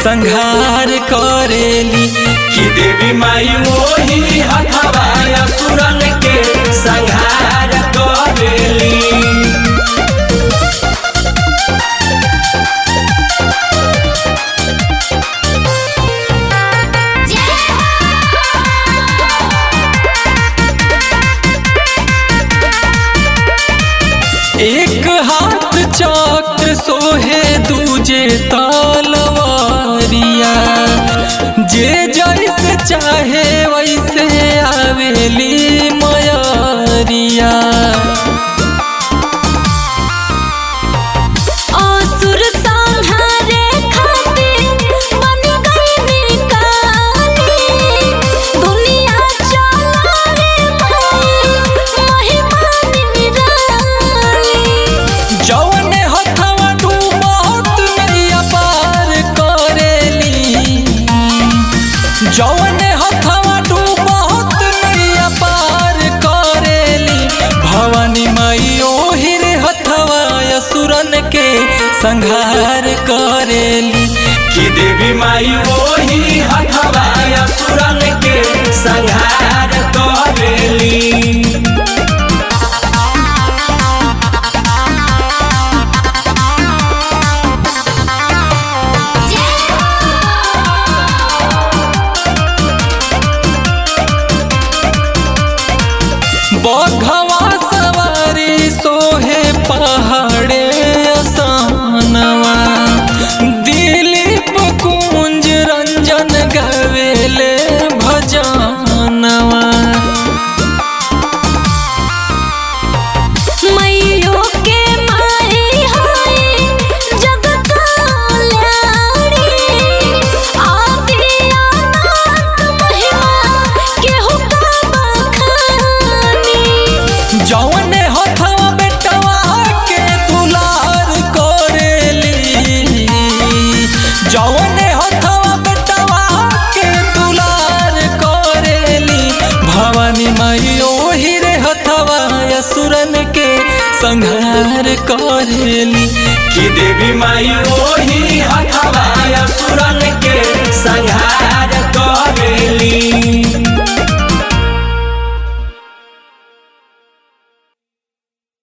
संहार करेली कि देवी माई ओही हथवा असुरन के संहार करेली एक हाथ चक्र सोहे दूजे तलवारिया जे जैसे चाहे वैसे आवेली मयरिया असुर संहारे खातिर बन गई काली दुनिया चलावे माई महिमा निराली जौने हथवा डूबत नैया पार करेली जौने हथवा डूबत नैया पार करेली भवानी माई ओही रे हथवा असुरन के संहार करेली कि देवी माई ओही हथवा असुरन के संहार करेली बघवा सवारी सोहे पहाड़े असानवा दिलीप कुंज रंजन गवेले भजनवा मैयो के माई हाय जग कल्याणी आदि अनंत महिमा केहू का बखानी जौने हथवा बेटवा के दुलार करेली जौने हथवा बेटवा के दुलार करेली भवानी माई ओही रे हथवा असुरन के संहार करेली कि देवी माई ओही हथवा असुरन